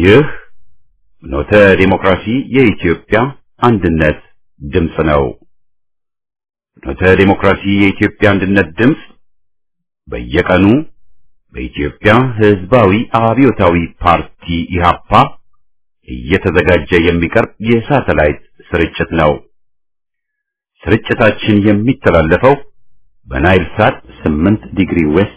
ይህ ኖተ ዲሞክራሲ የኢትዮጵያ አንድነት ድምፅ ነው። ኖተ ዲሞክራሲ የኢትዮጵያ አንድነት ድምፅ በየቀኑ በኢትዮጵያ ሕዝባዊ አብዮታዊ ፓርቲ ኢህአፓ እየተዘጋጀ የሚቀርብ የሳተላይት ስርጭት ነው። ስርጭታችን የሚተላለፈው በናይል ሳት 8 ዲግሪ ዌስት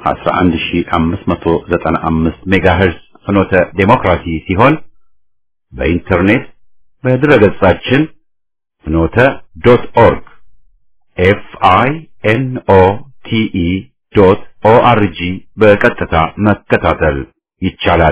11595 ሜጋሄርዝ ፍኖተ ዴሞክራሲ ሲሆን በኢንተርኔት በድረገጻችን ፍኖተ ዶት ኦርግ ኤፍ አይ ኤን ኦ ቲ ኢ ዶት ኦ አር ጂ በቀጥታ መከታተል ይቻላል።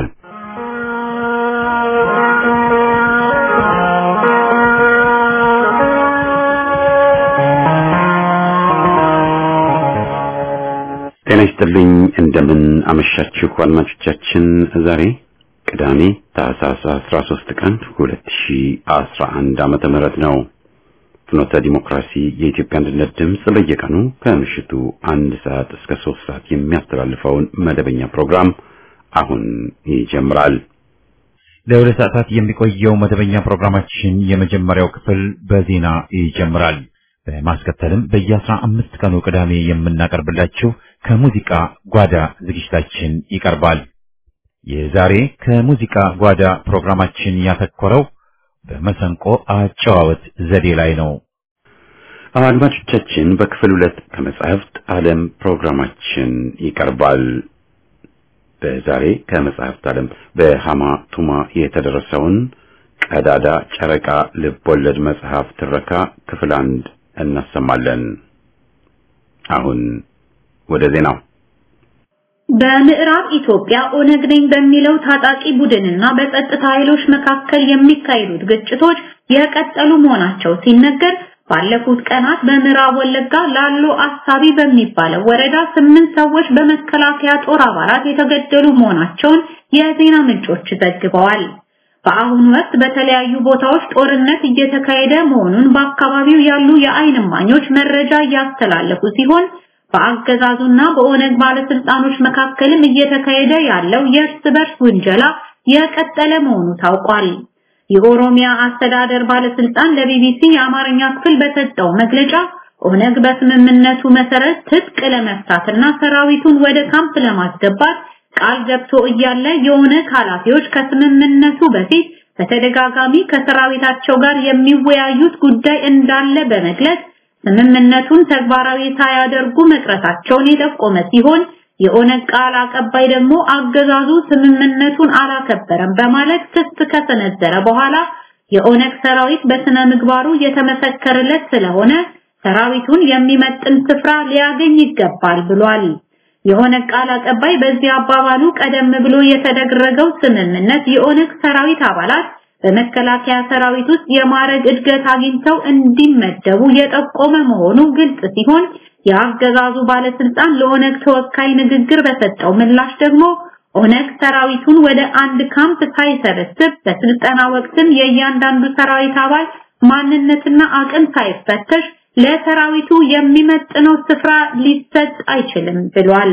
ጤና ይስጥልኝ። እንደምን አመሻችሁ አድማጮቻችን። ዛሬ ቅዳሜ ታህሳስ 13 ቀን 2011 ዓመተ ምህረት ነው። ፍኖተ ዲሞክራሲ የኢትዮጵያ አንድነት ድምፅ በየቀኑ ከምሽቱ አንድ ሰዓት እስከ ሶስት ሰዓት የሚያስተላልፈውን መደበኛ ፕሮግራም አሁን ይጀምራል። ለሁለት ሰዓታት የሚቆየው መደበኛ ፕሮግራማችን የመጀመሪያው ክፍል በዜና ይጀምራል። በማስከተልም በየአስራ አምስት ቀኑ ቅዳሜ የምናቀርብላችሁ ከሙዚቃ ጓዳ ዝግጅታችን ይቀርባል። የዛሬ ከሙዚቃ ጓዳ ፕሮግራማችን ያተኮረው በመሰንቆ አጨዋወት ዘዴ ላይ ነው። አድማጮቻችን በክፍል ሁለት ከመጻሕፍት ዓለም ፕሮግራማችን ይቀርባል። በዛሬ ከመጽሐፍት ዓለም በሃማ ቱማ የተደረሰውን ቀዳዳ ጨረቃ ልብ ወለድ መጽሐፍ ትረካ ክፍል አንድ እናሰማለን። አሁን ወደ ዜናው። በምዕራብ ኢትዮጵያ ኦነግ ነኝ በሚለው ታጣቂ ቡድንና በጸጥታ ኃይሎች መካከል የሚካሄዱት ግጭቶች የቀጠሉ መሆናቸው ሲነገር ባለፉት ቀናት በምዕራብ ወለጋ ላሎ አሳቢ በሚባለው ወረዳ ስምንት ሰዎች በመከላከያ ጦር አባላት የተገደሉ መሆናቸውን የዜና ምንጮች ዘግበዋል። በአሁኑ ወቅት በተለያዩ ቦታዎች ጦርነት እየተካሄደ መሆኑን በአካባቢው ያሉ የዓይን እማኞች መረጃ እያስተላለፉ ሲሆን በአገዛዙና በኦነግ ባለስልጣኖች መካከልም እየተካሄደ ያለው የእርስ በርስ ውንጀላ የቀጠለ መሆኑ ታውቋል። የኦሮሚያ አስተዳደር ባለስልጣን ለቢቢሲ የአማርኛ ክፍል በሰጠው መግለጫ ኦነግ በስምምነቱ መሰረት ትጥቅ ለመፍታትና ሰራዊቱን ወደ ካምፕ ለማስገባት ቃል ገብቶ እያለ የኦነግ ኃላፊዎች ከስምምነቱ በፊት በተደጋጋሚ ከሰራዊታቸው ጋር የሚወያዩት ጉዳይ እንዳለ በመግለጽ ስምምነቱን ተግባራዊ ሳያደርጉ መቅረታቸውን የጠቆመ ሲሆን የኦነግ ቃል አቀባይ ደግሞ አገዛዙ ስምምነቱን አላከበረም በማለት ክስ ከሰነዘረ በኋላ የኦነግ ሰራዊት በስነ ምግባሩ የተመሰከረለት ስለሆነ ሰራዊቱን የሚመጥን ስፍራ ሊያገኝ ይገባል ብሏል። የኦነግ ቃል አቀባይ በዚህ አባባሉ ቀደም ብሎ የተደረገው ስምምነት የኦነግ ሰራዊት አባላት በመከላከያ ሰራዊት ውስጥ የማዕረግ እድገት አግኝተው እንዲመደቡ የጠቆመ መሆኑ ግልጽ ሲሆን የአገዛዙ ባለስልጣን ለኦነግ ተወካይ ንግግር በሰጠው ምላሽ ደግሞ ኦነግ ሰራዊቱን ወደ አንድ ካምፕ ሳይሰበስብ በስልጠና ወቅትም የእያንዳንዱ ሰራዊት አባል ማንነትና አቅም ሳይፈተሽ ለሰራዊቱ የሚመጥነው ስፍራ ሊሰጥ አይችልም ብሏል።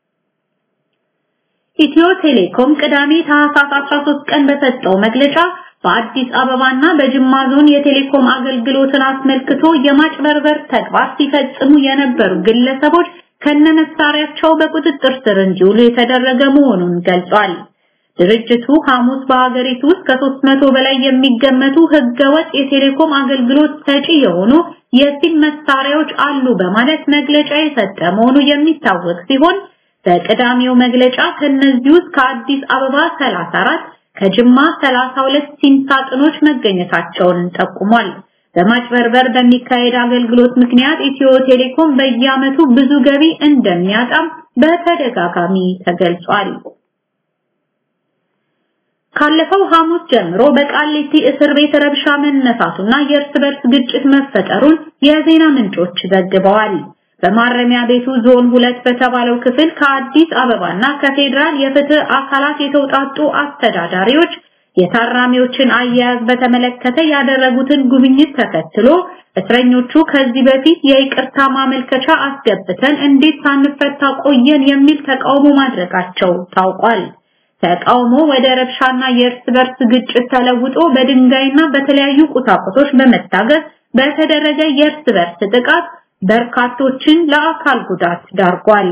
ኢትዮ ቴሌኮም ቅዳሜ ታህሳስ 13 ቀን በሰጠው መግለጫ በአዲስ አበባና በጅማ ዞን የቴሌኮም አገልግሎትን አስመልክቶ የማጭበርበር ተግባር ሲፈጽሙ የነበሩ ግለሰቦች ከነመሳሪያቸው በቁጥጥር ስር እንዲውሉ የተደረገ መሆኑን ገልጿል። ድርጅቱ ሐሙስ በሀገሪቱ ውስጥ ከ300 በላይ የሚገመቱ ህገወጥ የቴሌኮም አገልግሎት ሰጪ የሆኑ የሲም መሳሪያዎች አሉ በማለት መግለጫ የሰጠ መሆኑ የሚታወቅ ሲሆን በቅዳሜው መግለጫ ከነዚህ ውስጥ ከአዲስ አበባ 34 ከጅማ 32 ሲም ሳጥኖች መገኘታቸውን ጠቁሟል። በማጭበርበር በሚካሄድ አገልግሎት ምክንያት ኢትዮ ቴሌኮም በየዓመቱ ብዙ ገቢ እንደሚያጣም በተደጋጋሚ ተገልጿል። ካለፈው ሐሙስ ጀምሮ በቃሊቲ እስር ቤት ረብሻ መነሳቱና የእርስ በርስ ግጭት መፈጠሩን የዜና ምንጮች ዘግበዋል። በማረሚያ ቤቱ ዞን ሁለት በተባለው ክፍል ከአዲስ አበባና ከፌዴራል የፍትህ አካላት የተውጣጡ አስተዳዳሪዎች የታራሚዎችን አያያዝ በተመለከተ ያደረጉትን ጉብኝት ተከትሎ እስረኞቹ ከዚህ በፊት የይቅርታ ማመልከቻ አስገብተን እንዴት ሳንፈታ ቆየን የሚል ተቃውሞ ማድረጋቸው ታውቋል። ተቃውሞ ወደ ረብሻና የእርስ በርስ ግጭት ተለውጦ በድንጋይና በተለያዩ ቁሳቁሶች በመታገዝ በተደረገ የእርስ በርስ ጥቃት በርካቶችን ለአካል ጉዳት ዳርጓል።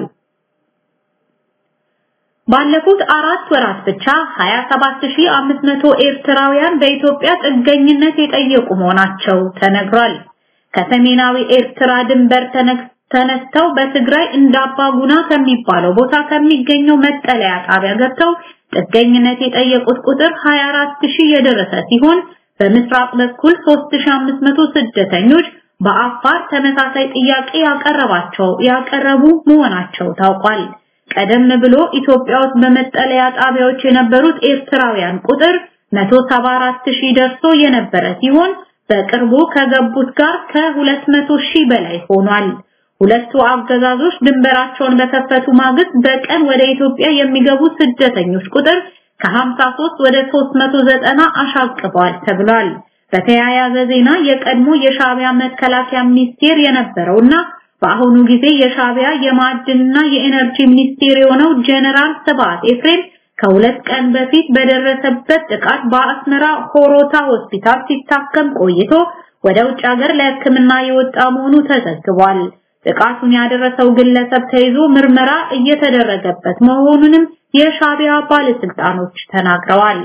ባለፉት አራት ወራት ብቻ 27500 ኤርትራውያን በኢትዮጵያ ጥገኝነት የጠየቁ መሆናቸው ተነግሯል። ከሰሜናዊ ኤርትራ ድንበር ተነስተው በትግራይ እንዳባጉና ከሚባለው ቦታ ከሚገኘው መጠለያ ጣቢያ ገብተው ጥገኝነት የጠየቁት ቁጥር 24000 የደረሰ ሲሆን በምስራቅ በኩል 3500 ስደተኞች በአፋር ተመሳሳይ ጥያቄ ያቀረባቸው ያቀረቡ መሆናቸው ታውቋል። ቀደም ብሎ ኢትዮጵያ ውስጥ በመጠለያ ጣቢያዎች የነበሩት ኤርትራውያን ቁጥር 174000 ደርሶ የነበረ ሲሆን በቅርቡ ከገቡት ጋር ከ200 ሺህ በላይ ሆኗል። ሁለቱ አገዛዞች ድንበራቸውን በከፈቱ ማግስት በቀን ወደ ኢትዮጵያ የሚገቡ ስደተኞች ቁጥር ከ53 ወደ 390 አሻቅቧል ተብሏል። በተያያዘ ዜና የቀድሞ የሻቢያ መከላከያ ሚኒስቴር የነበረውና በአሁኑ ጊዜ የሻቢያ የማዕድንና የኤነርጂ ሚኒስቴር የሆነው ጀነራል ስብሐት ኤፍሬም ከሁለት ቀን በፊት በደረሰበት ጥቃት በአስመራ ሆሮታ ሆስፒታል ሲታከም ቆይቶ ወደ ውጭ ሀገር ለሕክምና የወጣ መሆኑ ተዘግቧል። ጥቃቱን ያደረሰው ግለሰብ ተይዞ ምርመራ እየተደረገበት መሆኑንም የሻቢያ ባለስልጣኖች ተናግረዋል።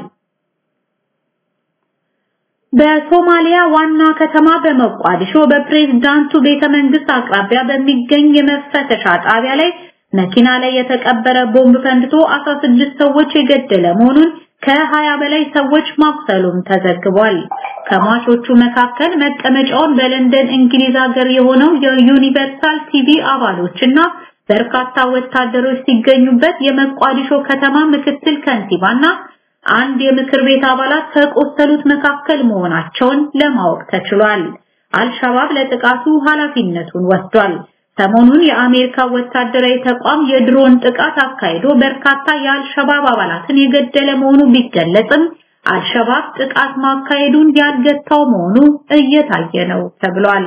በሶማሊያ ዋና ከተማ በሞቃዲሾ በፕሬዝዳንቱ ቤተ መንግስት አቅራቢያ በሚገኝ የመፈተሻ ጣቢያ ላይ መኪና ላይ የተቀበረ ቦምብ ፈንድቶ 16 ሰዎች የገደለ መሆኑን ከ20 በላይ ሰዎች ማቁሰሉም ተዘግቧል። ከሟቾቹ መካከል መቀመጫውን በለንደን እንግሊዝ ሀገር የሆነው የዩኒቨርሳል ቲቪ አባሎችና በርካታ ወታደሮች ሲገኙበት የመቋዲሾ ከተማ ምክትል ከንቲባና አንድ የምክር ቤት አባላት ከቆሰሉት መካከል መሆናቸውን ለማወቅ ተችሏል። አልሸባብ ለጥቃቱ ኃላፊነቱን ወስዷል። ሰሞኑን የአሜሪካ ወታደራዊ ተቋም የድሮን ጥቃት አካሂዶ በርካታ የአልሸባብ አባላትን የገደለ መሆኑ ቢገለጽም አልሸባብ ጥቃት ማካሄዱን ያልገታው መሆኑ እየታየ ነው ተብሏል።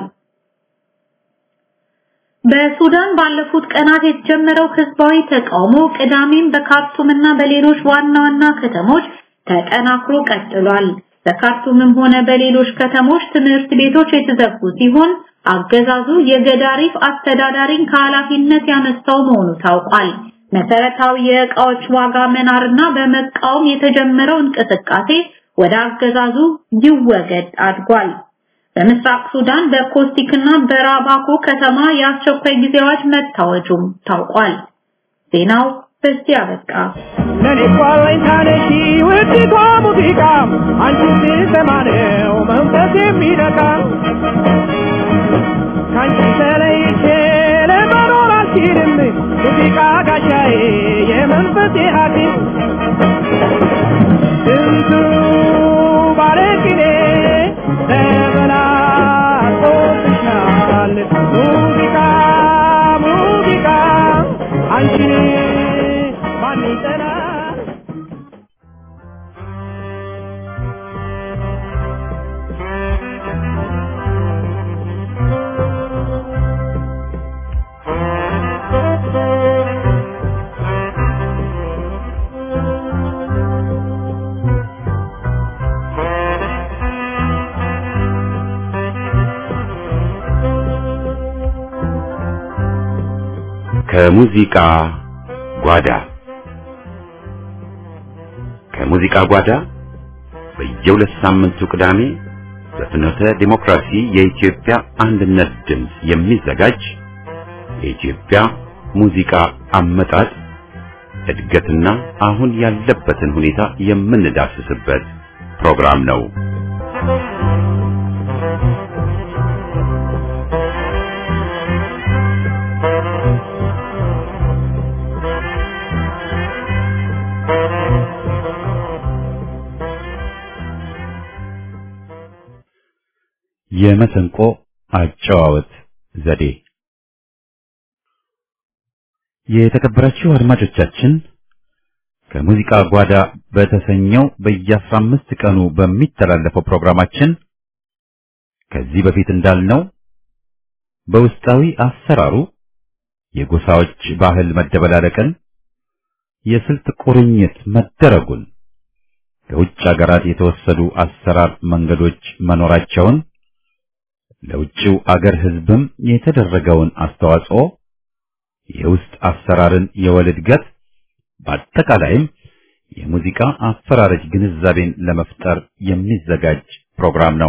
በሱዳን ባለፉት ቀናት የተጀመረው ህዝባዊ ተቃውሞ ቅዳሜም በካርቱምና በሌሎች ዋና ዋና ከተሞች ተጠናክሮ ቀጥሏል። በካርቱምም ሆነ በሌሎች ከተሞች ትምህርት ቤቶች የተዘጉ ሲሆን አገዛዙ የገዳሪፍ አስተዳዳሪን ከኃላፊነት ያነሳው መሆኑ ታውቋል። መሰረታዊ የእቃዎች ዋጋ መናርና በመቃወም የተጀመረው እንቅስቃሴ ወደ አገዛዙ ይወገድ አድጓል። በምስራቅ ሱዳን በኮስቲክና በራባኮ ከተማ የአስቸኳይ ጊዜ አዋጅ መታወጁም ታውቋል። ዜናው በዚህ አበቃ። ለኔ ኳለኝታነሺ ውድቷ ሙዚቃ አንቺን ስሰማ ነው መንፈስ የሚነካ ከአንቺ ተለይቼ ለመኖር አልችልም ሙዚቃ ጋሻዬ የመንፈሴ ሐኪም ስንቱ ባለቅኔ ተበላቆብሻል ሙዚቃ ሙዚቃ አንቺን ማን ይጠላል ከሙዚቃ ጓዳ ከሙዚቃ ጓዳ በየሁለት ሳምንቱ ቅዳሜ በፍኖተ ዲሞክራሲ የኢትዮጵያ አንድነት ድምፅ የሚዘጋጅ የኢትዮጵያ ሙዚቃ አመጣጥ እድገትና አሁን ያለበትን ሁኔታ የምንዳስስበት ፕሮግራም ነው። የመሰንቆ አጨዋወት ዘዴ የተከበራችሁ አድማጮቻችን ከሙዚቃ ጓዳ በተሰኘው በየአስራ አምስት ቀኑ በሚተላለፈው ፕሮግራማችን ከዚህ በፊት እንዳልነው በውስጣዊ አሰራሩ የጎሳዎች ባህል መደበላለቅን፣ የስልት ቁርኝት መደረጉን ከውጭ አገራት የተወሰዱ አሰራር መንገዶች መኖራቸውን ለውጭው አገር ሕዝብም የተደረገውን አስተዋጽኦ የውስጥ አሰራርን የወል እድገት በአጠቃላይም የሙዚቃ አፈራረጅ ግንዛቤን ለመፍጠር የሚዘጋጅ ፕሮግራም ነው።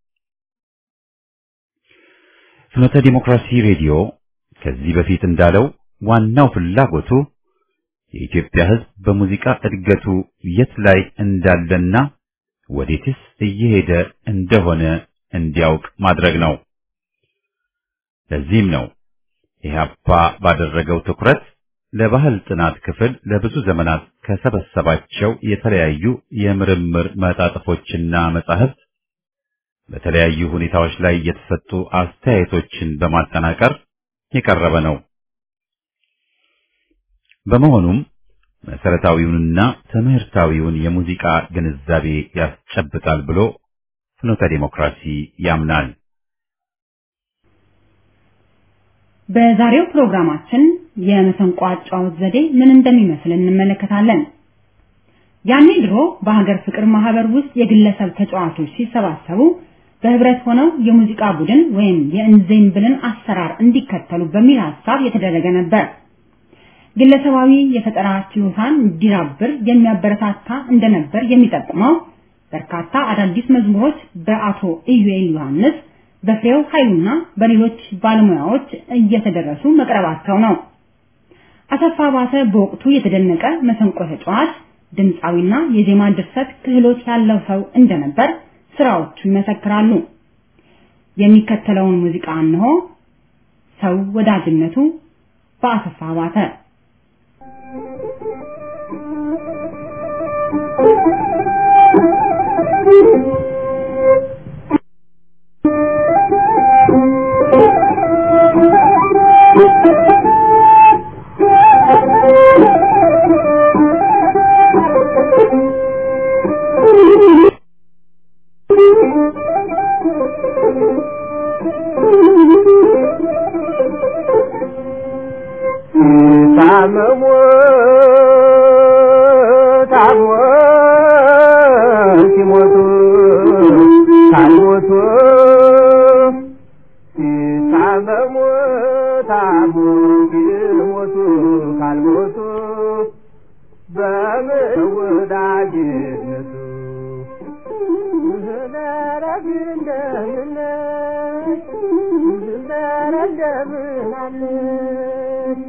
ፍኖተ ዲሞክራሲ ሬዲዮ ከዚህ በፊት እንዳለው ዋናው ፍላጎቱ የኢትዮጵያ ሕዝብ በሙዚቃ እድገቱ የት ላይ እንዳለና ወዴትስ እየሄደ እንደሆነ እንዲያውቅ ማድረግ ነው። ለዚህም ነው ኢህአፓ ባደረገው ትኩረት ለባህል ጥናት ክፍል ለብዙ ዘመናት ከሰበሰባቸው የተለያዩ የምርምር መጣጥፎችና መጻሕፍት በተለያዩ ሁኔታዎች ላይ የተሰጡ አስተያየቶችን በማጠናቀር የቀረበ ነው። በመሆኑም መሰረታዊውንና ትምህርታዊውን የሙዚቃ ግንዛቤ ያስጨብጣል ብሎ ፍኖተ ዲሞክራሲ ያምናል። በዛሬው ፕሮግራማችን የመሰንቆ አጫዋወት ዘዴ ምን እንደሚመስል እንመለከታለን። ያኔ ድሮ በሀገር ፍቅር ማህበር ውስጥ የግለሰብ ተጫዋቾች ሲሰባሰቡ በህብረት ሆነው የሙዚቃ ቡድን ወይም የእንዜምብልን አሰራር እንዲከተሉ በሚል ሀሳብ የተደረገ ነበር። ግለሰባዊ የፈጠራ ችሎታን እንዲዳብር የሚያበረታታ እንደነበር የሚጠቁመው በርካታ አዳዲስ መዝሙሮች በአቶ ኢዩኤል ዮሐንስ በፍሬው ኃይሉና በሌሎች ባለሙያዎች እየተደረሱ መቅረባቸው ነው። አሰፋ ባተ በወቅቱ የተደነቀ መሰንቆ ተጫዋች ድምፃዊና የዜማ ድርሰት ክህሎት ያለው ሰው እንደነበር ስራዎቹ ይመሰክራሉ። የሚከተለውን ሙዚቃ እንሆ። ሰው ወዳጅነቱ በአሰፋ ባተ ታመሙ ታሞ ሲሞቱ ካልሞቱ ታመሙ ታሞ ሲሞቱ ካልሞቱ በምን ወዳጅነቱ ዘረግ እንደምነሽ ዘረ እንደምናለሽ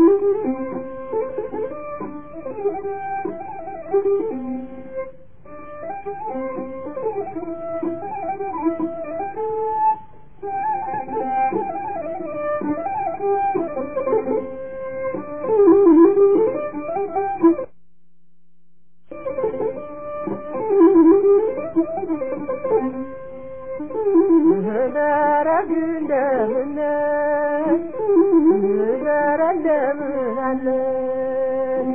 ዘረግ እንደምነሽ ዘረ እንደምናለሽ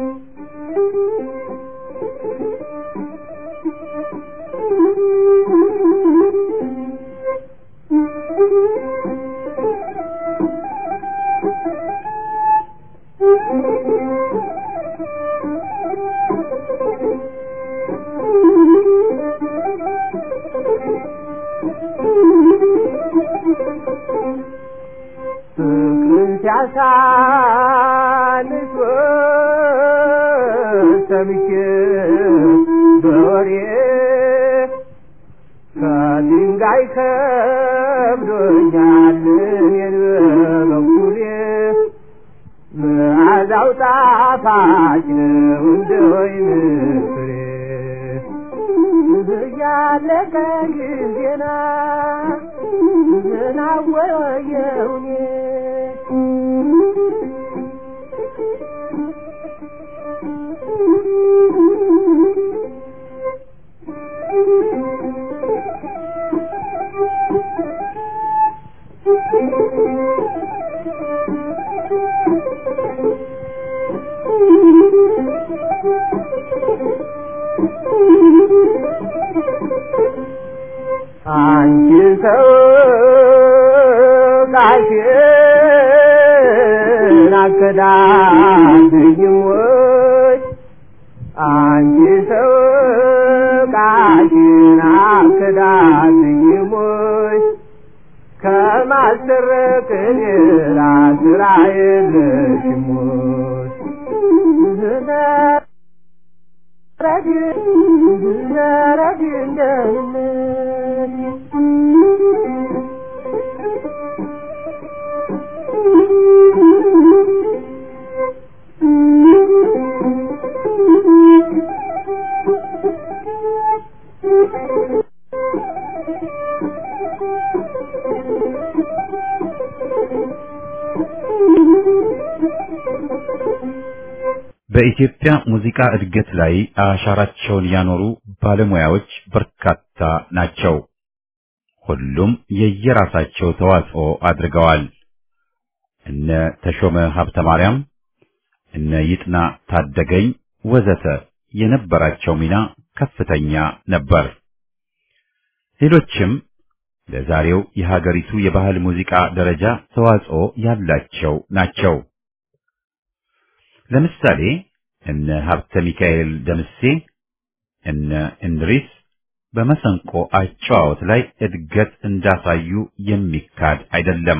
ፍቅርን ሲያሳንስ ሰምቼ በወሬ ከድንጋይ ከብዶኛል እኔን በበኩሌ መዓዛው ጣፋጭ ነው እንደ ወይን ፍሬ እያለቀ ጊዜና ዝናወየውኔ አንቺ ሰው ቃሽን አከዳድኝም ወይ አንቺ ሰው ቃልሽን አክዳትኝሞች ከማሰረቅ ሌላ ስራ የለሽሞች ረግ ረግ በኢትዮጵያ ሙዚቃ እድገት ላይ አሻራቸውን ያኖሩ ባለሙያዎች በርካታ ናቸው። ሁሉም የየራሳቸው ተዋጽኦ አድርገዋል። እነ ተሾመ ሀብተ ማርያም፣ እነ ይጥና ታደገኝ ወዘተ የነበራቸው ሚና ከፍተኛ ነበር። ሌሎችም ለዛሬው የሀገሪቱ የባህል ሙዚቃ ደረጃ ተዋጽኦ ያላቸው ናቸው። ለምሳሌ እነ ሀብተ ሚካኤል ደምሴ፣ እነ እንድሪስ በመሰንቆ አጨዋወት ላይ እድገት እንዳሳዩ የሚካድ አይደለም።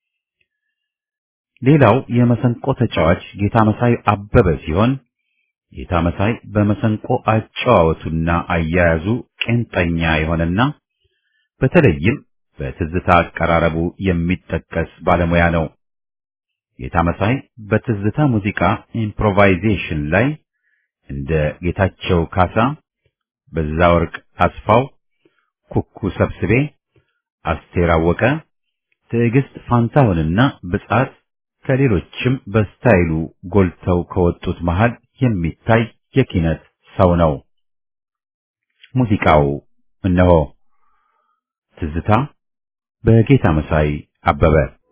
ሌላው የመሰንቆ ተጫዋች ጌታ መሳይ አበበ ሲሆን ጌታ መሳይ በመሰንቆ አጨዋወቱና አያያዙ ቄንጠኛ የሆነና በተለይም በትዝታ አቀራረቡ የሚጠቀስ ባለሙያ ነው። ጌታ መሳይ በትዝታ ሙዚቃ ኢምፕሮቫይዜሽን ላይ እንደ ጌታቸው ካሳ፣ በዛወርቅ አስፋው፣ ኩኩ ሰብስቤ፣ አስቴር አወቀ፣ ትዕግስት ፋንታሁንና ብጻት ከሌሎችም በስታይሉ ጎልተው ከወጡት መሃል የሚታይ የኪነት ሰው ነው። ሙዚቃው እነሆ ትዝታ በጌታ መሳይ አበበ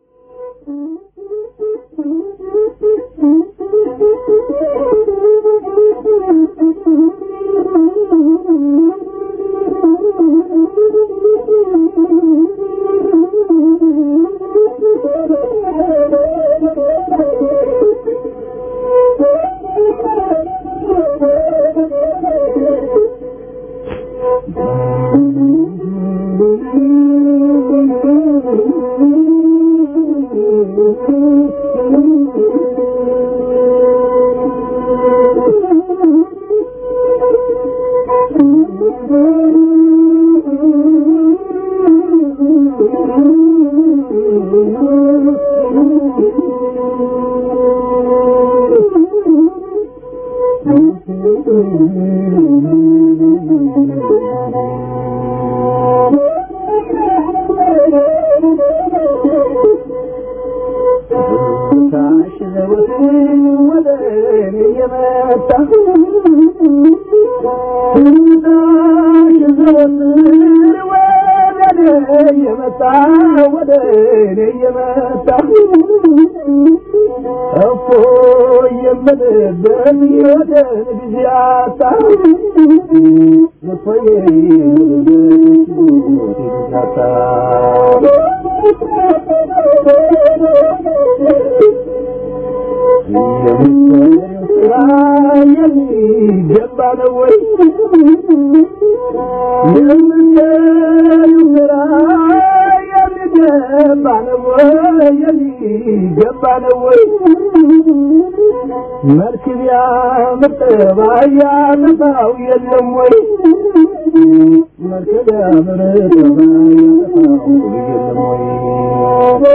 መልክም ያምር ያጠፋው የለም ወይ መልክም ያምር ያጠፋው የለም ወይ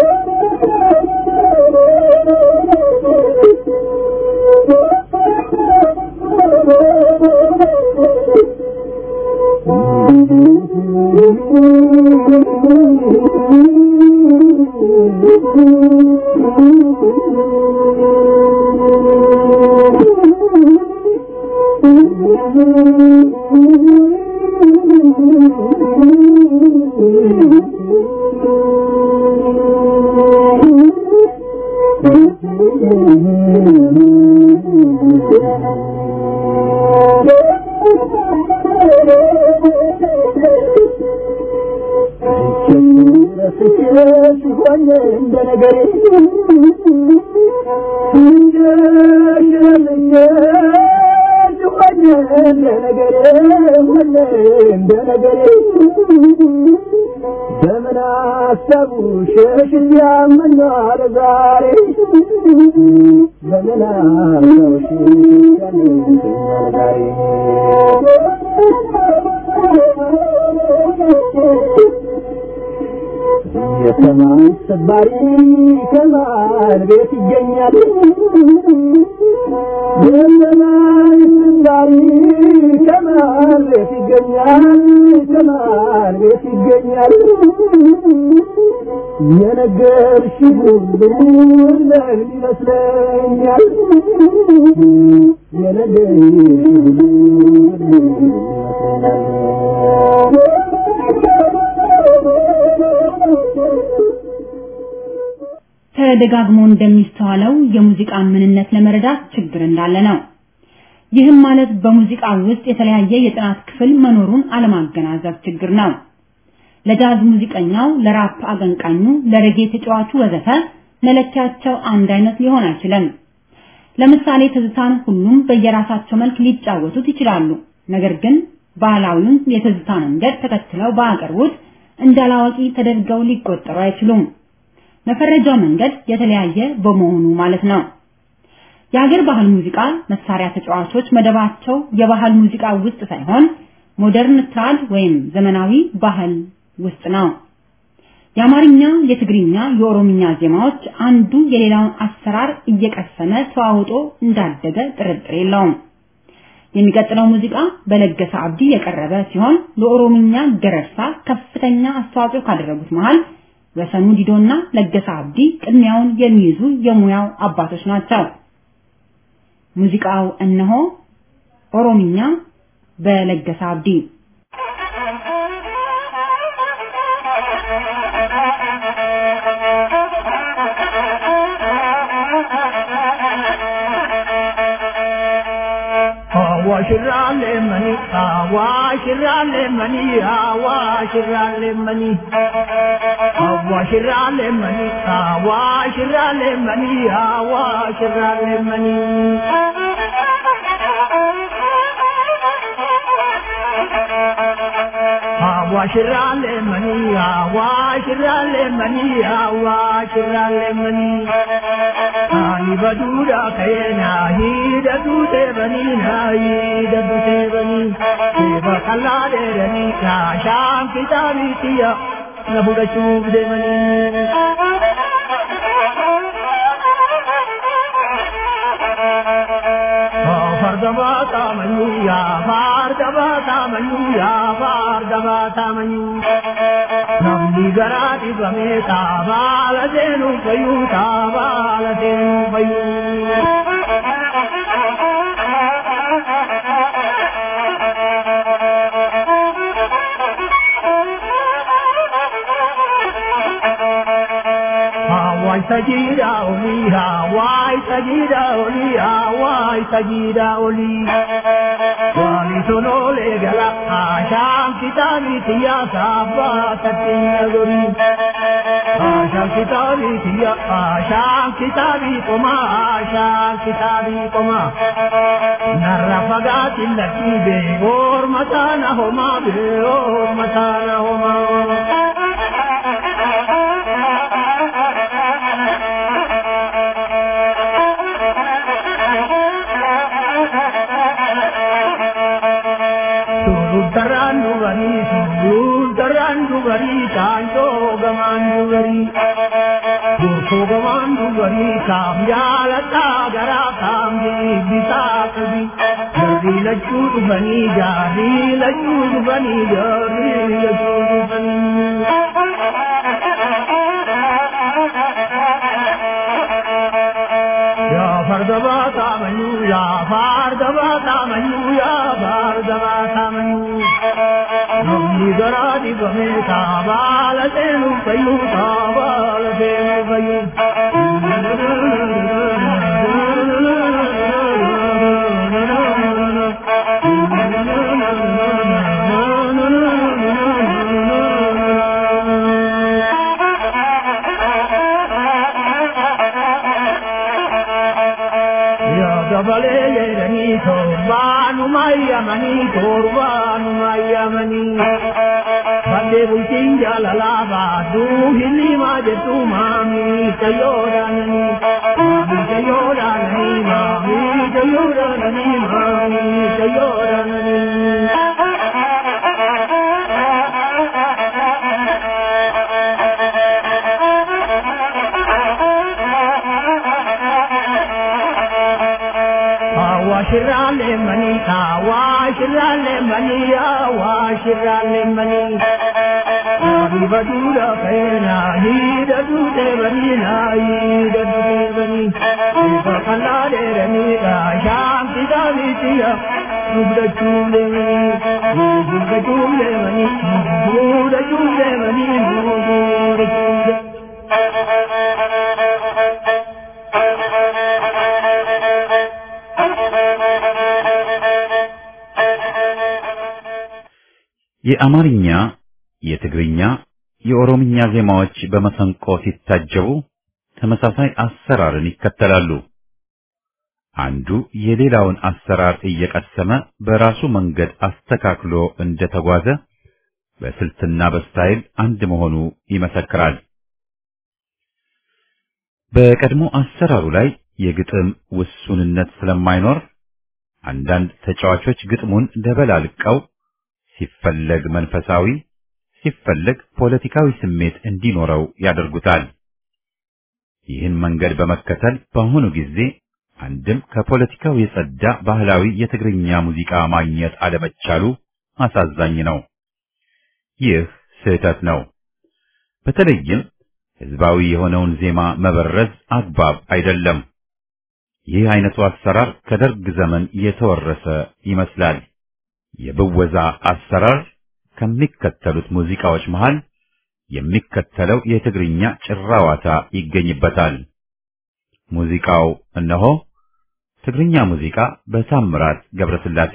ሲሆን እንደ ነገሬ እንደ ሽረልኝ ሲሆን እንደ ነገሬ ሁሌ እንደ ነገሬ በምን አሰቡ ሸሽ ያመኛል ዛሬ በምን አሰቡ ሸሽ ያመኛል ዛሬ የሰማይ ሰባሪ ከማን ቤት ይገኛል? የሰማይ ሰባሪ ከማን ቤት ይገኛል? ከማን ቤት ይገኛል? የነገርሽ ሁሉ ለምን ይመስለኛል? የነገርሽ ሁሉ ለምን ተደጋግሞ እንደሚስተዋለው የሙዚቃን ምንነት ለመረዳት ችግር እንዳለ ነው። ይህም ማለት በሙዚቃ ውስጥ የተለያየ የጥናት ክፍል መኖሩን አለማገናዘብ ችግር ነው። ለጃዝ ሙዚቀኛው፣ ለራፕ አቀንቃኙ፣ ለሬጌ ተጫዋቹ ወዘተ መለኪያቸው አንድ አይነት ሊሆን አይችልም። ለምሳሌ ትዝታን ሁሉም በየራሳቸው መልክ ሊጫወቱት ይችላሉ። ነገር ግን ባህላዊውን የትዝታ መንገድ ተከትለው ባቀርቡት እንዳላዋቂ ተደርገው ሊቆጠሩ አይችሉም። መፈረጃው መንገድ የተለያየ በመሆኑ ማለት ነው። የሀገር ባህል ሙዚቃ መሳሪያ ተጫዋቾች መደባቸው የባህል ሙዚቃ ውስጥ ሳይሆን ሞደርን ትራድ ወይም ዘመናዊ ባህል ውስጥ ነው። የአማርኛ፣ የትግርኛ፣ የኦሮምኛ ዜማዎች አንዱ የሌላውን አሰራር እየቀሰመ ተዋውጦ እንዳደገ ጥርጥር የለውም። የሚቀጥለው ሙዚቃ በለገሰ አብዲ የቀረበ ሲሆን ለኦሮምኛ ገረርሳ ከፍተኛ አስተዋጽኦ ካደረጉት መሃል ወሰኑ ዲዶና ለገሰ አብዲ ቅድሚያውን የሚይዙ የሙያው አባቶች ናቸው። ሙዚቃው እነሆ ኦሮምኛ በለገሰ አብዲ አዋሽራሌ መኒ አዋሽራሌ መኒ አዋሽራሌ መኒ አዋሽራሌ መኒ አዋሽራሌ መኒ አዋሽራሌ መኒ አዋሽራሌ መኒ አዋሽራሌ መኒ አዋሽራሌ መኒ አኒ በዱዳ ከየና ሂደቱ ቴበኒና ሂደቱ ቴበኒ ቴበቀላ ደረኒ ሻሻን ኪታቢትያ ነቡደቹፍ ደመኒ ፈርደባ ታመኙ ያ ፋርደባ ታመኙ ያ ፋርደባ ታመኙ namni garaa dhibamee taabaala seenuu fayyuu taabaala seenuu fayyuu. Hawaii sajida oli, Hawaii sajida oli, Hawaii sajida oli. Wali sonole gala, Asham kitabi tiya sabba tatin gori. Asham kitabi tiya, Asham kitabi koma, Asham kitabi koma. Narra fagati lati be, or matana homa be, or matana homa. Suruttaraan dubarii, suruttaraan dubarii, kaantoo gamaan dubarii. Gorsoo gamaan dubarii, kaam jaalataa garaa kaam deebisaa qabi. Jarri lachuu dhufanii, jarri lachuu dhufanii, jarri lachuu dhufanii. yaa fardabaa taamanyuu yaa fardabaa taamanyuu yaa fardabaa taamanyuu namni garaa dhibamee taabaala seenuu fayyuu taabaala seenuu fayyuu. yaa dabalee jedhanii torbaanu mayyamani torbaanu mayyamani Fadde bultiin jaalalaa baaduu hilimaa jettu maamii tayyoodhaanani maamii tayyoodhaanani maamii tayyoodhaanani maamii tayyoodhaanani. shirale mani awa shirale mani awa shirale mani Abi badura kaina hi da dute bani na hi da dute bani Iba kala de rani da sham ti da mi ti ya Rubda chule mani Rubda chule mani Rubda chule mani Rubda chule የአማርኛ፣ የትግርኛ፣ የኦሮምኛ ዜማዎች በመሰንቆ ሲታጀቡ ተመሳሳይ አሰራርን ይከተላሉ። አንዱ የሌላውን አሰራር እየቀሰመ በራሱ መንገድ አስተካክሎ እንደተጓዘ በስልትና በስታይል አንድ መሆኑ ይመሰክራል። በቀድሞ አሰራሩ ላይ የግጥም ውሱንነት ስለማይኖር አንዳንድ ተጫዋቾች ግጥሙን ደበላልቀው ሲፈለግ መንፈሳዊ ሲፈለግ ፖለቲካዊ ስሜት እንዲኖረው ያደርጉታል። ይህን መንገድ በመከተል በአሁኑ ጊዜ አንድም ከፖለቲካው የጸዳ ባህላዊ የትግርኛ ሙዚቃ ማግኘት አለመቻሉ አሳዛኝ ነው። ይህ ስህተት ነው። በተለይም ህዝባዊ የሆነውን ዜማ መበረዝ አግባብ አይደለም። ይህ አይነቱ አሰራር ከደርግ ዘመን የተወረሰ ይመስላል። የብወዛ አሰራር ከሚከተሉት ሙዚቃዎች መሃል የሚከተለው የትግርኛ ጭራዋታ ይገኝበታል። ሙዚቃው እነሆ ትግርኛ ሙዚቃ በታምራት ገብረስላሴ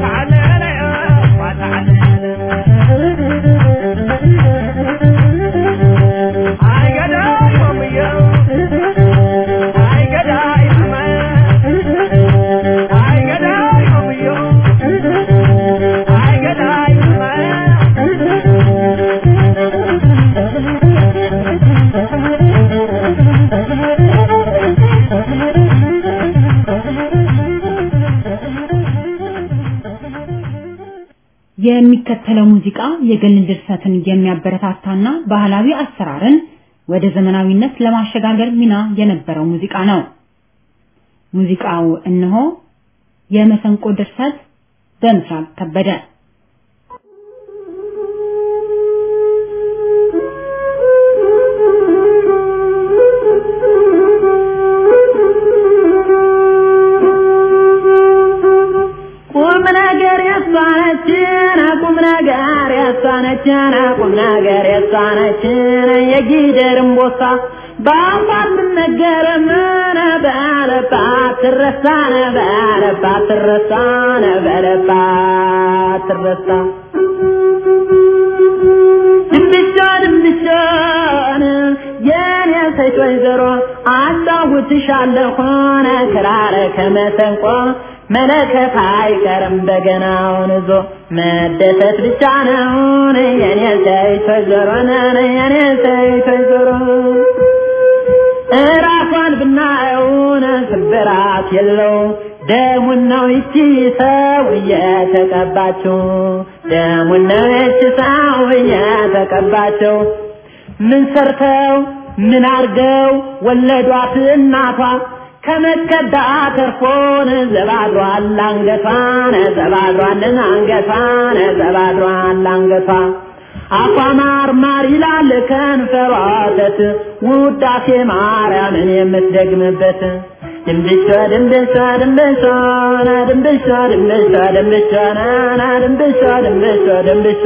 Thank you. የሚከተለው ሙዚቃ የግል ድርሰትን የሚያበረታታና ባህላዊ አሰራርን ወደ ዘመናዊነት ለማሸጋገር ሚና የነበረው ሙዚቃ ነው። ሙዚቃው እነሆ የመሰንቆ ድርሰት በምስራቅ ከበደ ቁም ነገር ያሳነችን ቁም ነገር ያሳነችን ቁም ነገር ያሳነችን የጊደርም ቦሳ በአፋር ምነገር ምን በለባት ትረሳነ በለባት ትረሳነ በለባት ትረሳ ድንብሻ ድንብሻን የኔ ሴት ወይዘሮ አጫውትሻለሁን ክራር ከመሰንቆ መለከት አይቀርም በገናውን ይዞ መደሰት ብቻ ነውን የኔ ሴት ወይዘሮ ነን የኔ ሴት ወይዘሮ እራሷን ብናየውን ስብራት የለው ደሙን ነው ይቺ ሰው እየተቀባችው ደሙን ነው ይቺ ሰው እየተቀባችው ምን ሰርተው ምን አርገው ወለዷት እናቷ ከመከዳ ተርፎን ዘባድሯል አንገቷን ዘባድሯልን አንገቷን ዘባድሯል አንገቷ አፏ ማር ማር ይላል ከንፈሯ ወተት ውዳሴ ማርያምን የምትደግምበት ድንብሻ ድንብሻ ድንብሻ ና ድንብሻ ድንብሻ ድንብሻ ና ና ድንብሻ ድንብሻ ድንብሻ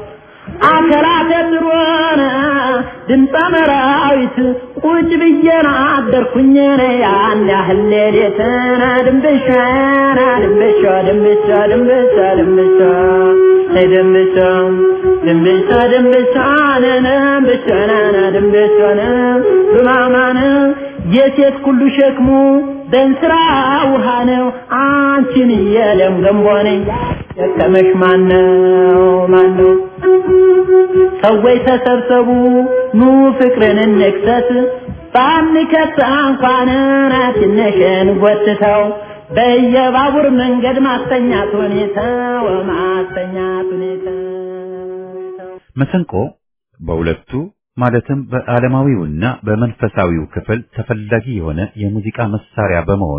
አከራተ ጥሩነ ድምፀ መራዊት ቁጭ ብዬና አደርኩኝ ያን ያህል ሌሊትና ድንብሻ ና ድንብሻ ድንብሻ ድንብሻ ድንብሻ ድንብሻ ድንብሻ ድንብሻ ነነ ብቻ ነነ ድንብሻ ነ ዱማማነ የሴት ሁሉ ሸክሙ በእንስራ ውሃ ነው አንቺን የለም ገንቦ ነኝ ደከመሽ ማነው ማነው ሰዎች ተሰብሰቡ ኑ ፍቅርን እንክሰት ባንከት እንኳን ትንሽን ጎትተው በየባቡር መንገድ ማስተኛት ሁኔታው ማስተኛት ሁኔታው መሰንቆ በሁለቱ ማለትም በዓለማዊውና በመንፈሳዊው ክፍል ተፈላጊ የሆነ የሙዚቃ መሳሪያ በመሆኑ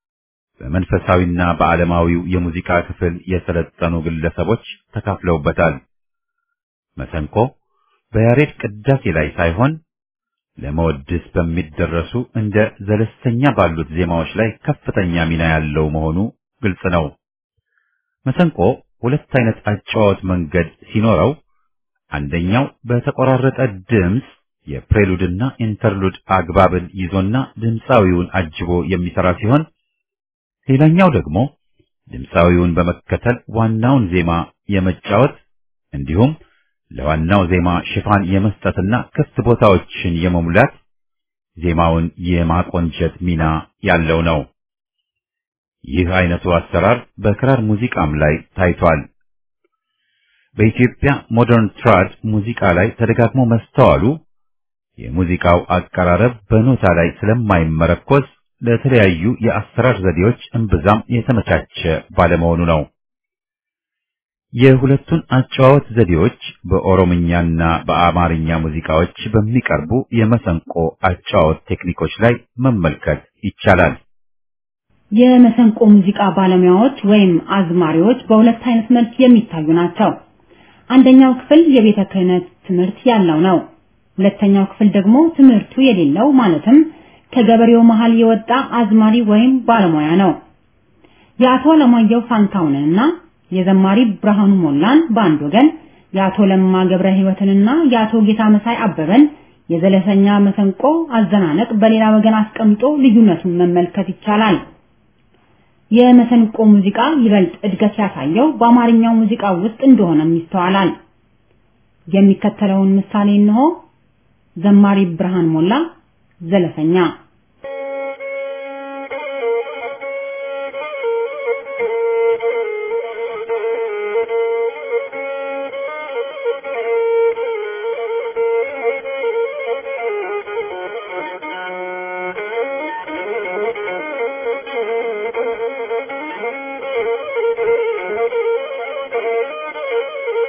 በመንፈሳዊና በዓለማዊው የሙዚቃ ክፍል የሰለጠኑ ግለሰቦች ተካፍለውበታል። መሰንቆ በያሬድ ቅዳሴ ላይ ሳይሆን ለመወድስ በሚደረሱ እንደ ዘለስተኛ ባሉት ዜማዎች ላይ ከፍተኛ ሚና ያለው መሆኑ ግልጽ ነው። መሰንቆ ሁለት አይነት አጨዋወት መንገድ ሲኖረው አንደኛው በተቆራረጠ ድምፅ የፕሬሉድና ኢንተርሉድ አግባብን ይዞና ድምፃዊውን አጅቦ የሚሰራ ሲሆን ሌላኛው ደግሞ ድምፃዊውን በመከተል ዋናውን ዜማ የመጫወት እንዲሁም ለዋናው ዜማ ሽፋን የመስጠትና ክፍት ቦታዎችን የመሙላት ዜማውን የማቆንጀት ሚና ያለው ነው። ይህ አይነቱ አሰራር በክራር ሙዚቃም ላይ ታይቷል። በኢትዮጵያ ሞደርን ትራድ ሙዚቃ ላይ ተደጋግሞ መስተዋሉ የሙዚቃው አቀራረብ በኖታ ላይ ስለማይመረኮዝ ለተለያዩ የአሰራር ዘዴዎች እምብዛም የተመቻቸ ባለመሆኑ ነው። የሁለቱን አጨዋወት ዘዴዎች በኦሮምኛና በአማርኛ ሙዚቃዎች በሚቀርቡ የመሰንቆ አጨዋወት ቴክኒኮች ላይ መመልከት ይቻላል። የመሰንቆ ሙዚቃ ባለሙያዎች ወይም አዝማሪዎች በሁለት አይነት መልክ የሚታዩ ናቸው። አንደኛው ክፍል የቤተ ክህነት ትምህርት ያለው ነው። ሁለተኛው ክፍል ደግሞ ትምህርቱ የሌለው ማለትም ከገበሬው መሃል የወጣ አዝማሪ ወይም ባለሙያ ነው። የአቶ አለማየሁ ፋንታውንንና የዘማሪ ብርሃኑ ሞላን በአንድ ወገን የአቶ ለማ ገብረ ሕይወትንና የአቶ ጌታ መሳይ አበበን የዘለሰኛ መሰንቆ አዘናነቅ በሌላ ወገን አስቀምጦ ልዩነቱን መመልከት ይቻላል። የመሰንቆ ሙዚቃ ይበልጥ እድገት ያሳየው በአማርኛው ሙዚቃ ውስጥ እንደሆነም ይስተዋላል። የሚከተለውን ምሳሌ እንሆ። ዘማሪ ብርሃን ሞላ ዘለሰኛ Thank you.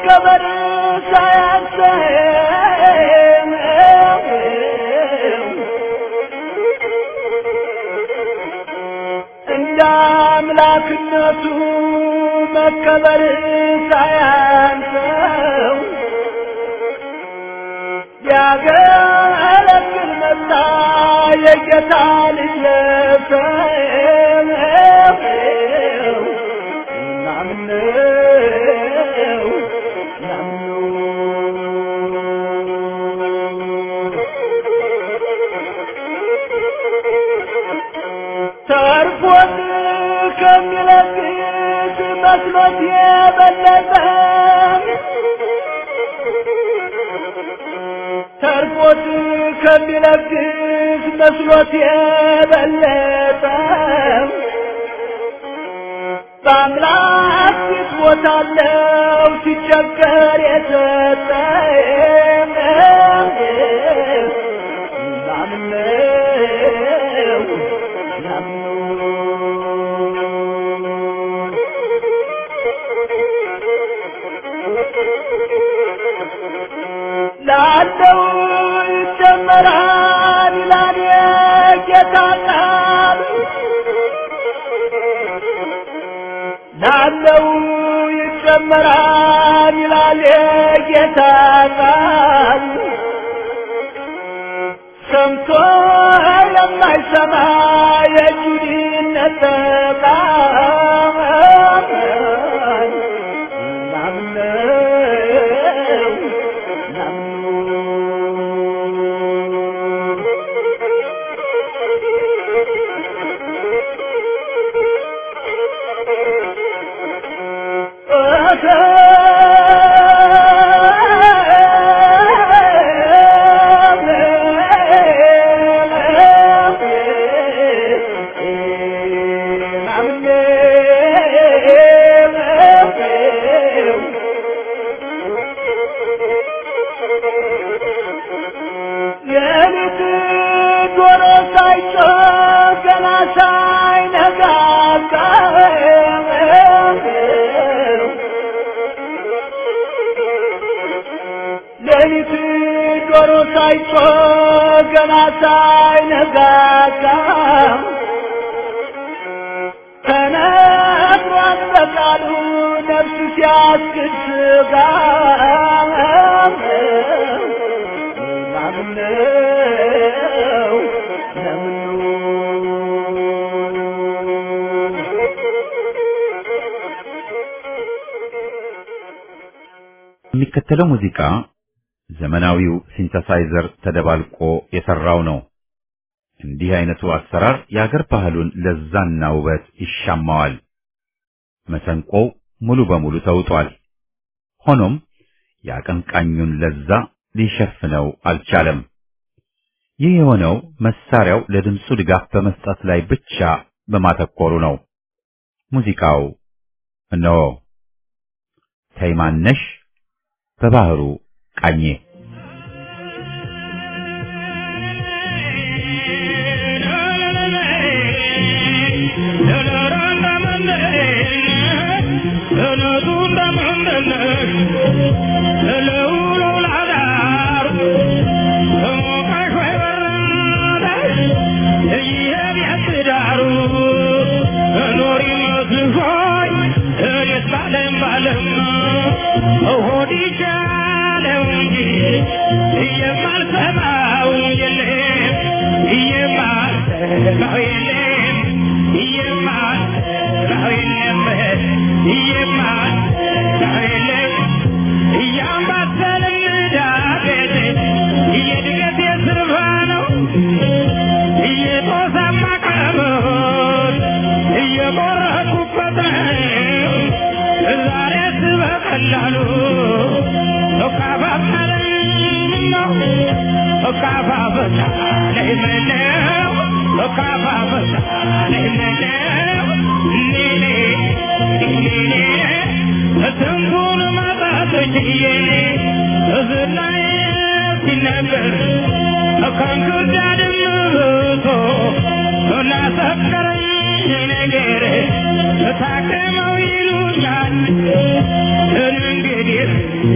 መከበር ሳያንሰው እንደ አምላክነቱ መከበር ሳያንሰው ሊያገለግል መጣ የጌታ ልጅ ለሰው ናምነው ተርፎት ከሚለግስ መስሎት የበለጠ ተርፎት ከሚለግስ መስሎት የበለጠ በአምላክ ፊት ቦታለው ሲቸገር የሰጠ ናምነው ላለው ይጨመራል ይላል የጌታ ቃል ላለው ይጨመራል ይላል የጌታ ቃል ሰምቶ የማይሰማ የጁዲነት ቃል ናምነው የሌሊት ዶሮ ሳይጮህ ገና ሳይነጋጋ ሌሊት ዶሮ ሳይጮህ ገና ሳይነጋጋ ተነግሯል በቃሉ ነፍስ ሲያስክድ ስጋ ናምነው ለምኑ የሚከተለው ሙዚቃ ዘመናዊው ሲንተሳይዘር ተደባልቆ የሰራው ነው። እንዲህ አይነቱ አሰራር የአገር ባህሉን ለዛና ውበት ይሻማዋል። መሰንቆው ሙሉ በሙሉ ተውጧል። ሆኖም የአቀንቃኙን ለዛ ሊሸፍነው አልቻለም። ይህ የሆነው መሳሪያው ለድምፁ ድጋፍ በመስጠት ላይ ብቻ በማተኮሩ ነው። ሙዚቃው እነሆ ተይማነሽ በባህሩ ቃኜ የማልሰማው የለም የማልሰማው የለም የማልሰማው የለም የማልሰማው የለም እያምባሰልን ዳገት የድገት የስርፋ ነው እየጦሳማ ቀሞት እየቆረኩበት ነው ዛሬስ በቀላሉ እካፋፈለኝ ነው እካፋፈለኝ ምነው እካፋፈለኝ ምነው ኔኔ ኔኔ ስንቱን ማጣት ችዬ እዝላይ ሲነገር ከእንክርዳድም ብሶ ላሰከረኝ ነገር ታክመው ይሉኛል እንግዲህ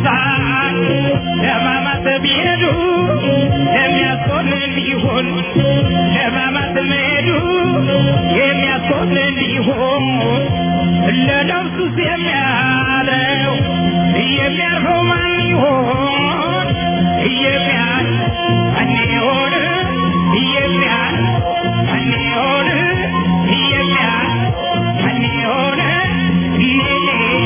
ይነሳል ለማማት ቢሄዱ የሚያስቆንን ቢሆን ለማማት መሄዱ የሚያስቆንን ቢሆን ለነፍሱስ የሚያድረው የሚያርፈው ማን ይሆን የሚያል ማን ይሆን የሚያል ማን ይሆን የሚያል ማን ይሆን ሌሌ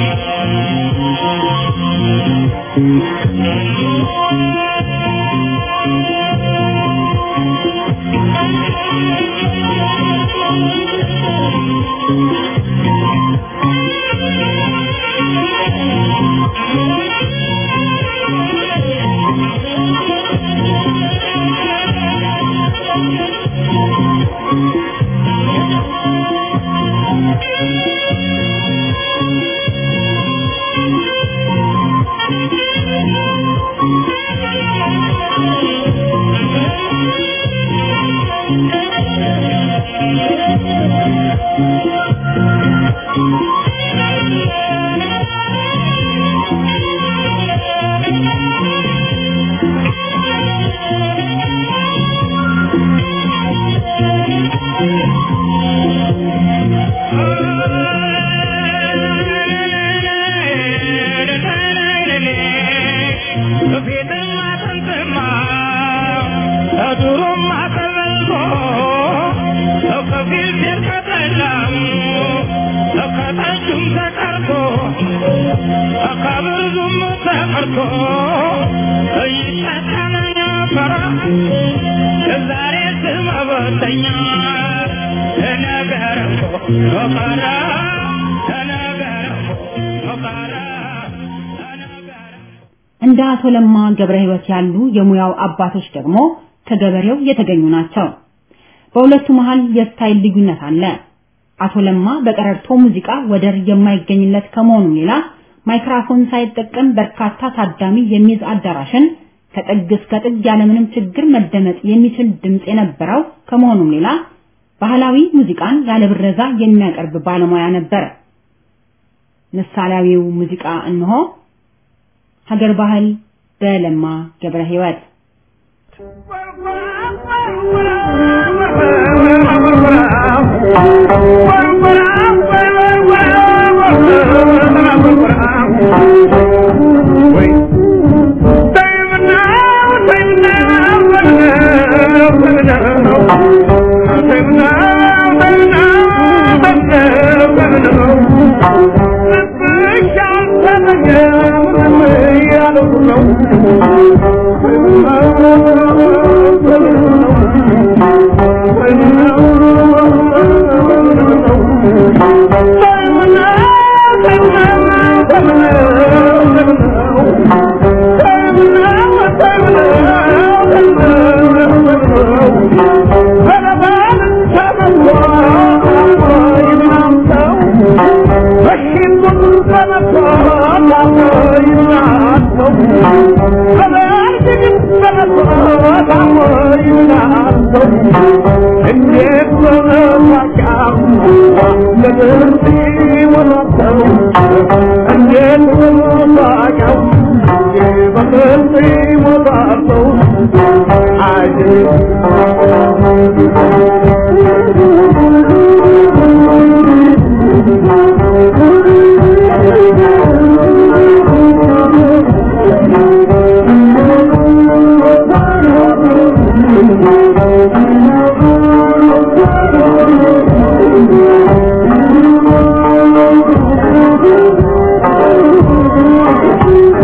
ዛሬ ስም አበተኛ ተነገረ ሞቀራ ተነገረ ሞቀራ ተነገረ እንደ አቶ ለማ ገብረ ሕይወት ያሉ የሙያው አባቶች ደግሞ ከገበሬው የተገኙ ናቸው። በሁለቱ መሃል የስታይል ልዩነት አለ። አቶ ለማ በቀረርቶ ሙዚቃ ወደር የማይገኝለት ከመሆኑም ሌላ ማይክራፎን ሳይጠቀም በርካታ ታዳሚ የሚይዝ አዳራሽን ከጥግ እስከ ጥግ ያለምንም ችግር መደመጥ የሚችል ድምፅ የነበረው ከመሆኑም ሌላ ባህላዊ ሙዚቃን ያለ ብረዛ የሚያቀርብ ባለሙያ ነበር። ምሳሌያዊው ሙዚቃ እንሆ ሀገር ባህል በለማ ገብረ ሕይወት Thank you.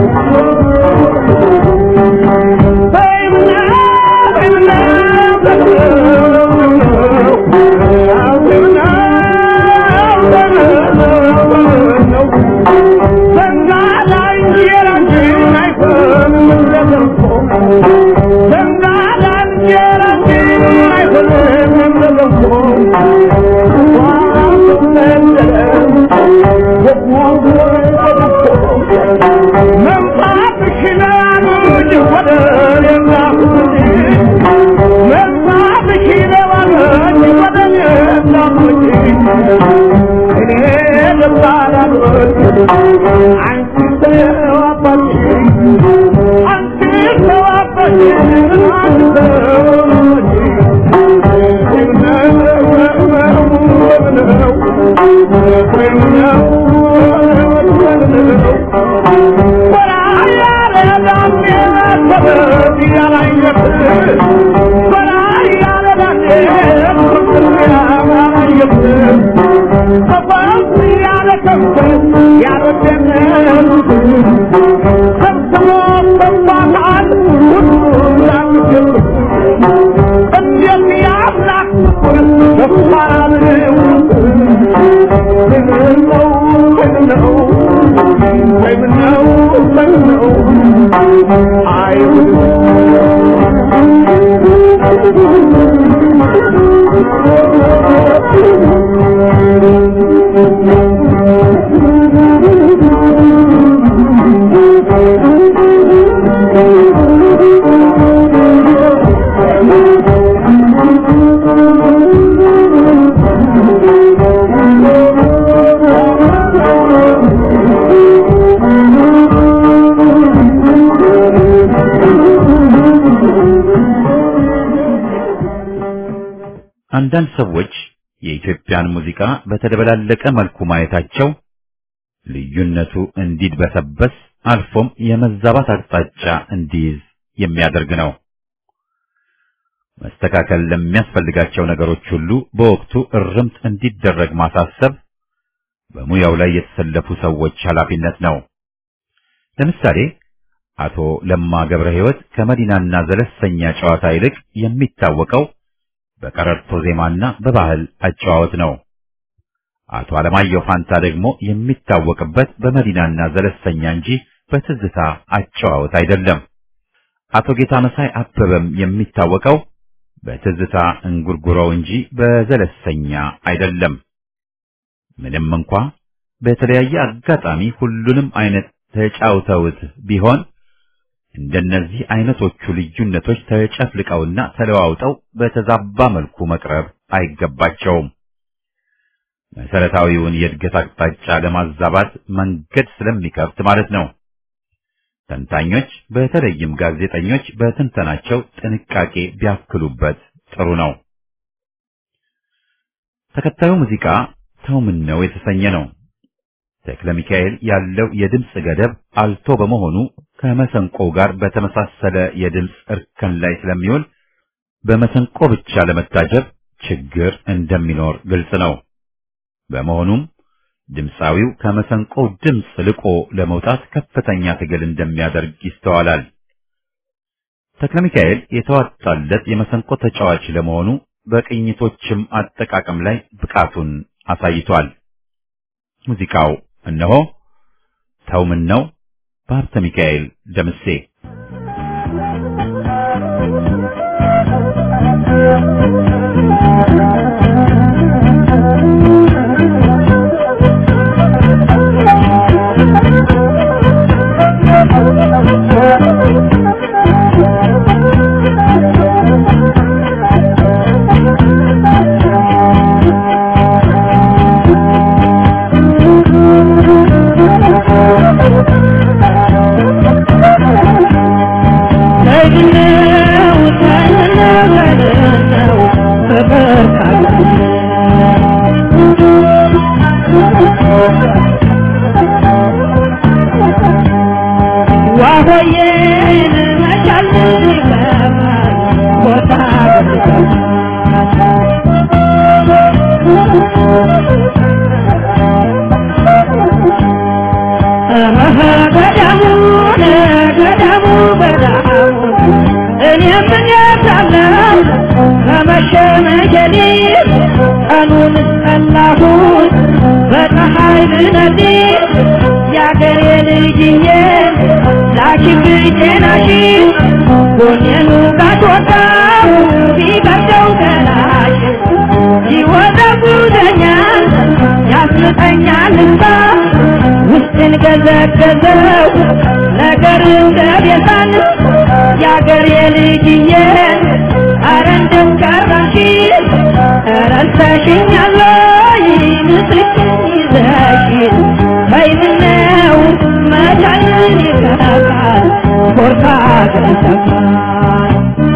አንዳንድ ሰዎች የኢትዮጵያን ሙዚቃ በተደበላለቀ መልኩ ማየታቸው ልዩነቱ እንዲድበሰበስ አልፎም የመዛባት አቅጣጫ እንዲይዝ የሚያደርግ ነው። መስተካከል ለሚያስፈልጋቸው ነገሮች ሁሉ በወቅቱ እርምት እንዲደረግ ማሳሰብ በሙያው ላይ የተሰለፉ ሰዎች ኃላፊነት ነው። ለምሳሌ አቶ ለማ ገብረ ሕይወት ከመዲናና ዘለሰኛ ጨዋታ ይልቅ የሚታወቀው በቀረርቶ ዜማና በባህል አጨዋወት ነው። አቶ አለማየሁ ፋንታ ደግሞ የሚታወቅበት በመዲናና ዘለሰኛ እንጂ በትዝታ አጨዋወት አይደለም። አቶ ጌታ መሳይ አበበም የሚታወቀው በትዝታ እንጉርጉሮው እንጂ በዘለሰኛ አይደለም። ምንም እንኳ በተለያየ አጋጣሚ ሁሉንም አይነት ተጫውተውት ቢሆን እንደነዚህ አይነቶቹ ልዩነቶች ተጨፍልቀውና ተለዋውጠው በተዛባ መልኩ መቅረብ አይገባቸውም። መሰረታዊውን የእድገት አቅጣጫ ለማዛባት መንገድ ስለሚከፍት ማለት ነው። ተንታኞች በተለይም ጋዜጠኞች በትንተናቸው ጥንቃቄ ቢያክሉበት ጥሩ ነው። ተከታዩ ሙዚቃ ተው ምን ነው የተሰኘ ነው። ተክለ ሚካኤል ያለው የድምፅ ገደብ አልቶ በመሆኑ ከመሰንቆው ጋር በተመሳሰለ የድምፅ እርከን ላይ ስለሚውል በመሰንቆ ብቻ ለመታጀብ ችግር እንደሚኖር ግልጽ ነው። በመሆኑም ድምፃዊው ከመሰንቆው ድምፅ ልቆ ለመውጣት ከፍተኛ ትግል እንደሚያደርግ ይስተዋላል። ተክለ ሚካኤል የተዋጣለት የመሰንቆ ተጫዋች ለመሆኑ በቅኝቶችም አጠቃቀም ላይ ብቃቱን አሳይቷል። ሙዚቃው እነሆ ተው ምን ነው በሀብተ ሚካኤል ደምሴ ገዘገዘው ነገር እንደቤዛን የአገር የልጅዬ አረ እንደው ቀራሽ ረልተሽኛል ምስክን ይዘሽ በይምነው መቻልን ይከፋ ኮርታ ገሰፋል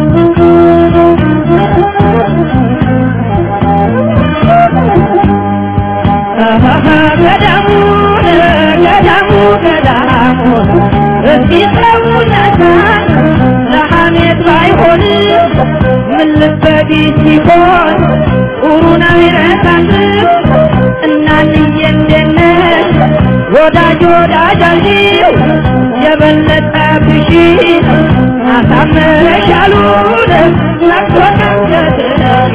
ገዳሙ ገዳሙ ገዳሙ እስቲ ሰውነታን ለሐሜት ባይሆን ምን ልበዲ ሲሆን ጥሩ ነው ይረሳል እናንዬ እንደነሽ ወዳጅ ወዳጅ አልሽው የበለጠ ብሺ አሳመረሻሉን ነግቶ ነገትነሽ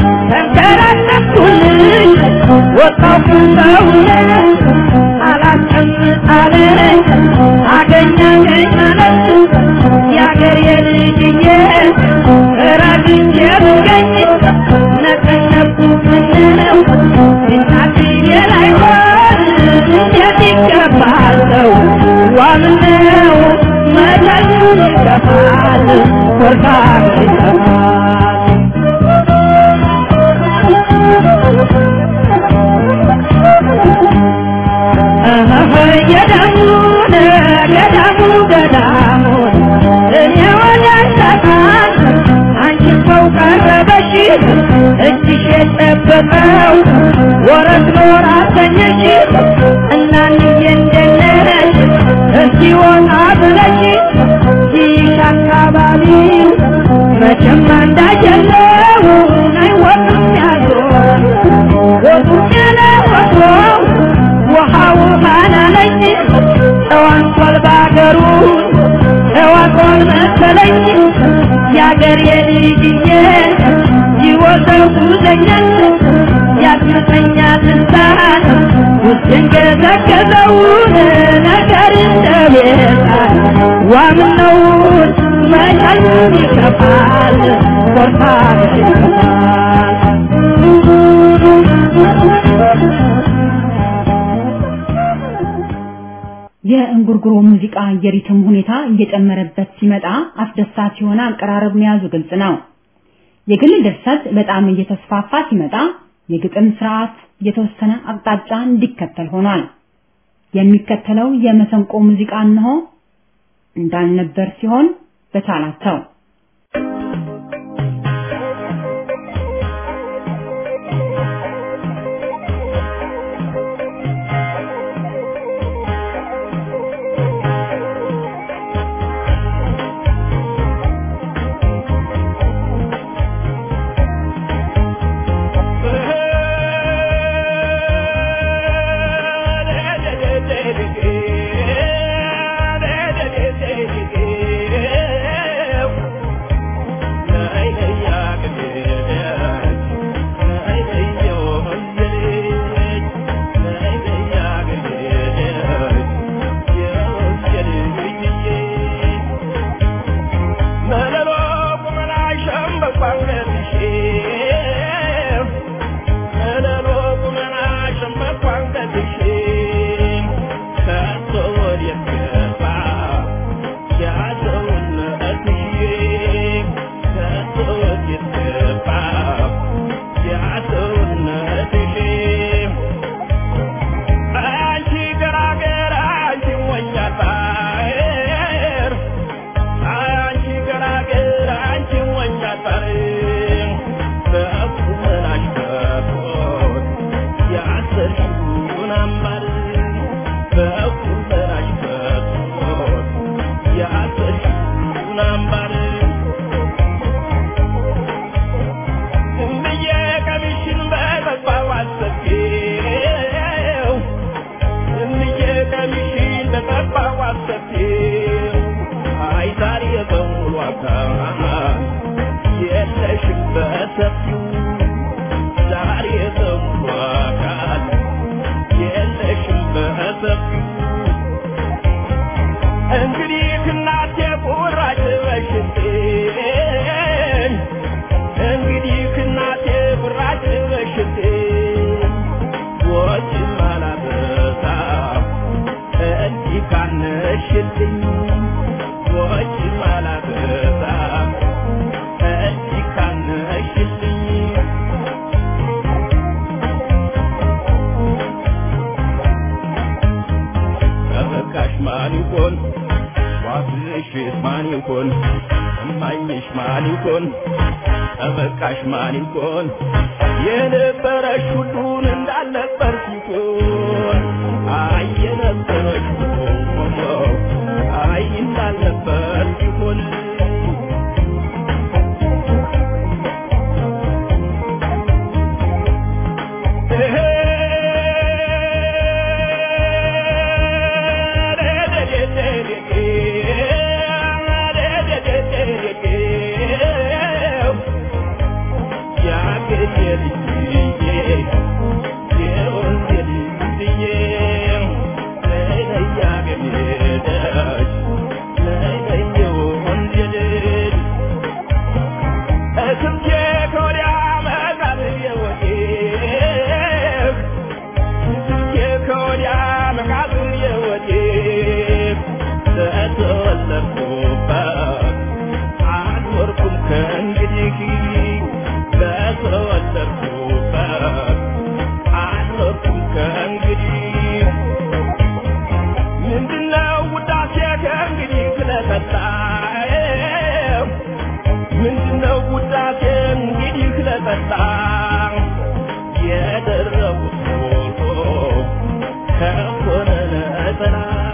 ተንከራተትኩልሽ ወጣው ሰውነት አላስቀምጣለኝ አገኛ ገኝ ማለት የአገር የልጅዬ ረግቼ ብገኝ ነቀነቁ ምነው እናትዬ ላይሆን እንዴት ይገባል ሰው ዋምነው መቻሉን ይገፋል ኮርታ ይገፋል ገዳሙን ገዳሙ ገዳሙን እኔ ወዳሳታን አንቺ ሰው ቀረበሽ እጅሽ የጨበጠው ወረት ኖር አሰኘሽ እናንዬ እንደነሽ እስኪ ወጣ ብለሽ ይሽ አካባቢ መቼም አንዳጀለው አይወቅም ያዞ ወጡም ያለ ወቶ ውሃ ውሃ ላለኝ ተዋንቷል ባገሩ ተዋቋል መሰለኝ የአገር የልጅዬ ይወዘውዘኛል ያስመተኛል እንሳን ውስጤን ገዘገዘውን ነገር እንደቤታል ዋምነውን መቻሉን ይከፋል ኮርታ ይከፋል የእንጉርጉሮ ሙዚቃ የሪትም ሁኔታ እየጨመረበት ሲመጣ አስደሳች የሆነ አቀራረብ መያዙ ግልጽ ነው። የግል ድርሰት በጣም እየተስፋፋ ሲመጣ የግጥም ስርዓት የተወሰነ አቅጣጫ እንዲከተል ሆኗል። የሚከተለው የመሰንቆ ሙዚቃ እንሆ እንዳልነበር ሲሆን በቻላቸው ካነሽልኝ ወጭ ማላበዛ አብሽት ማን ይሆን እማኝሽ ማን ይሆን ጠበቃሽ ማን ይሆን የነበረሽ ሁሉን እንዳልነበር ሲሆን አይ የነበረሽ ሁሉ አይ እንዳልነበር ሲሆን ምንድነው ውዳሴ እንግዲህ ለጠጣ የደረቡት ፎቶ ከሆነ ነጠላ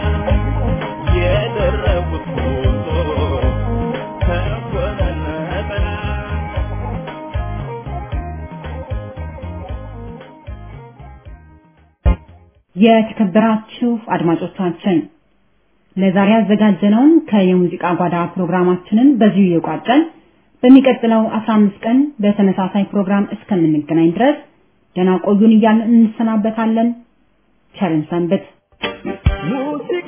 የደረቡት ፎቶ ከሆነ ነጠላ የተከበራችሁ አድማጮቻችን ለዛሬ ያዘጋጀነውን ከየሙዚቃ ጓዳ ፕሮግራማችንን በዚሁ የቋጨን በሚቀጥለው 15 ቀን በተመሳሳይ ፕሮግራም እስከምንገናኝ ድረስ ደህና ቆዩን እያልን እንሰናበታለን። ቸርን ሰንብት። ሙዚቃ